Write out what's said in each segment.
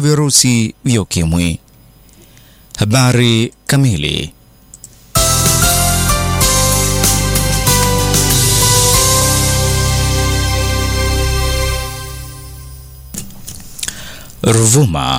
virusi vya ukimwi. Habari kamili. Ruvuma.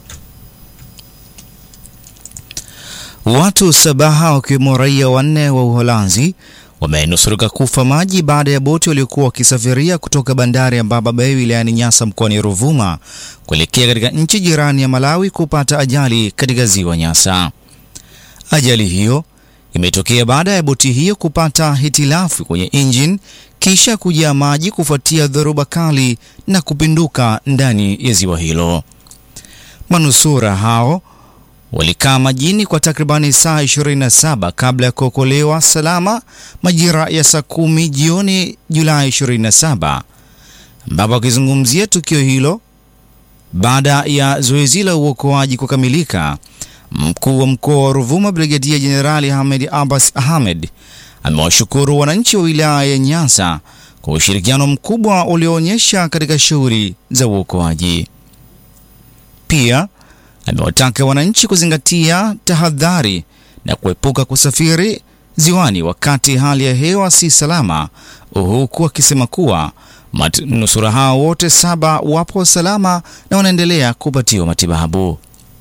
Watu sabaha wakiwemo raia wanne wa Uholanzi wamenusurika kufa maji baada ya boti waliokuwa wakisafiria kutoka bandari ya Mbaba Bay wilayani Nyasa mkoani Ruvuma kuelekea katika nchi jirani ya Malawi kupata ajali katika ziwa Nyasa. Ajali hiyo imetokea baada ya boti hiyo kupata hitilafu kwenye injini kisha kujaa maji kufuatia dhoruba kali na kupinduka ndani ya ziwa hilo. Manusura hao walikaa majini kwa takribani saa 27 kabla ya kuokolewa salama majira ya saa kumi jioni Julai 27, ambapo akizungumzia tukio hilo baada ya zoezi la uokoaji kukamilika, mkuu wa mkoa wa Ruvuma Brigedia Jenerali Ahmed Abbas Ahmed amewashukuru wananchi wa wilaya ya Nyasa kwa ushirikiano mkubwa ulioonyesha katika shughuli za uokoaji. Pia amewataka wananchi kuzingatia tahadhari na kuepuka kusafiri ziwani wakati hali ya hewa si salama, huku akisema kuwa manusura hao wote saba wapo salama na wanaendelea kupatiwa matibabu.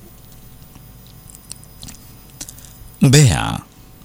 Mbeya.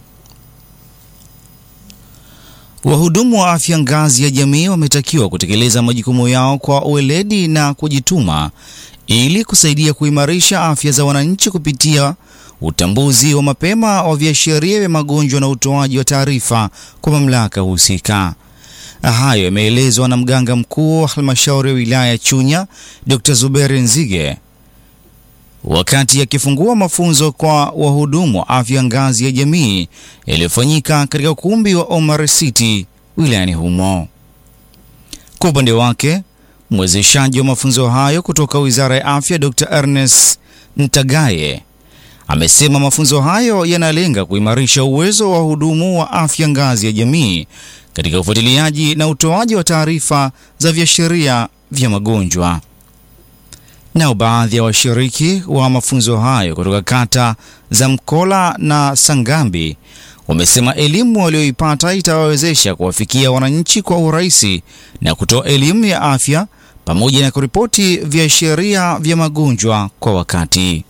Wahudumu wa afya ngazi ya jamii wametakiwa kutekeleza majukumu yao kwa uweledi na kujituma ili kusaidia kuimarisha afya za wananchi kupitia utambuzi wa mapema wa viashiria vya magonjwa na utoaji wa taarifa kwa mamlaka husika. Hayo yameelezwa na mganga mkuu wa halmashauri ya wilaya ya Chunya, Dr. Zuberi Nzige wakati akifungua mafunzo kwa wahudumu wa afya ngazi ya jamii yaliyofanyika katika ukumbi wa Omar City wilayani humo. Kwa upande wake, mwezeshaji wa mafunzo hayo kutoka Wizara ya Afya Dr. Ernest Ntagaye amesema mafunzo hayo yanalenga kuimarisha uwezo wa wahudumu wa afya ngazi ya jamii katika ufuatiliaji na utoaji wa taarifa za viashiria vya magonjwa. Nao baadhi ya washiriki wa mafunzo hayo kutoka kata za Mkola na Sangambi wamesema elimu walioipata itawawezesha kuwafikia wananchi kwa urahisi na kutoa elimu ya afya pamoja na kuripoti viashiria vya magonjwa kwa wakati.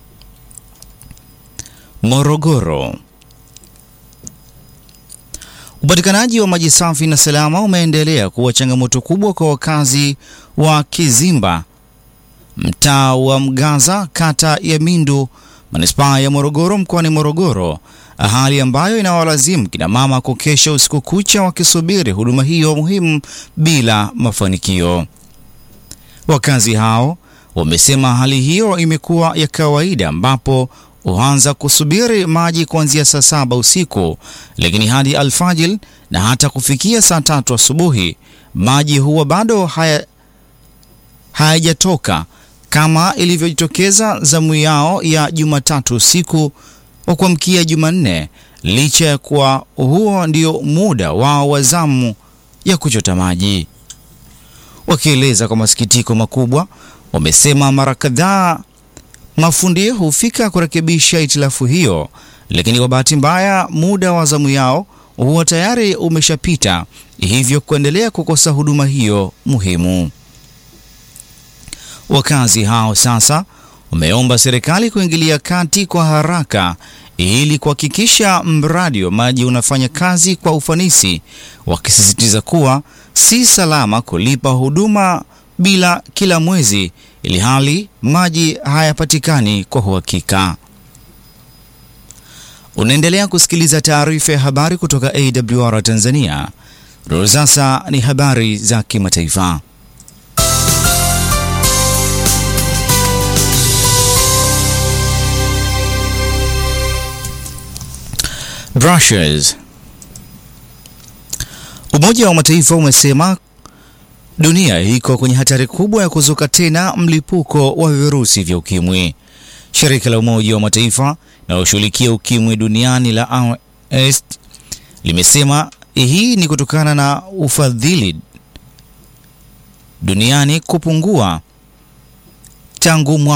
Morogoro. Upatikanaji wa maji safi na salama umeendelea kuwa changamoto kubwa kwa wakazi wa Kizimba mtaa wa Mgaza, kata ya Mindu, manispaa ya Morogoro, mkoani Morogoro, hali ambayo inawalazimu kina mama kukesha usiku kucha wakisubiri huduma hiyo muhimu bila mafanikio. Wakazi hao wamesema hali hiyo imekuwa ya kawaida, ambapo huanza kusubiri maji kuanzia saa saba usiku, lakini hadi alfajiri na hata kufikia saa tatu asubuhi maji huwa bado haya hayajatoka kama ilivyojitokeza zamu yao ya Jumatatu usiku wa kuamkia Jumanne, licha ya kuwa huo ndio muda wao wa zamu ya kuchota maji. Wakieleza kwa masikitiko makubwa, wamesema mara kadhaa mafundi hufika kurekebisha itilafu hiyo, lakini kwa bahati mbaya muda wa zamu yao huwa tayari umeshapita, hivyo kuendelea kukosa huduma hiyo muhimu. Wakazi hao sasa wameomba serikali kuingilia kati kwa haraka ili kuhakikisha mradi wa maji unafanya kazi kwa ufanisi, wakisisitiza kuwa si salama kulipa huduma bila kila mwezi ili hali maji hayapatikani kwa uhakika. Unaendelea kusikiliza taarifa ya habari kutoka AWR Tanzania. Sasa ni habari za kimataifa. Brussels. Umoja wa Mataifa umesema dunia iko kwenye hatari kubwa ya kuzuka tena mlipuko wa virusi vya ukimwi. Shirika la Umoja wa Mataifa linaloshughulikia ukimwi duniani la OMS limesema hii ni kutokana na ufadhili duniani kupungua tangu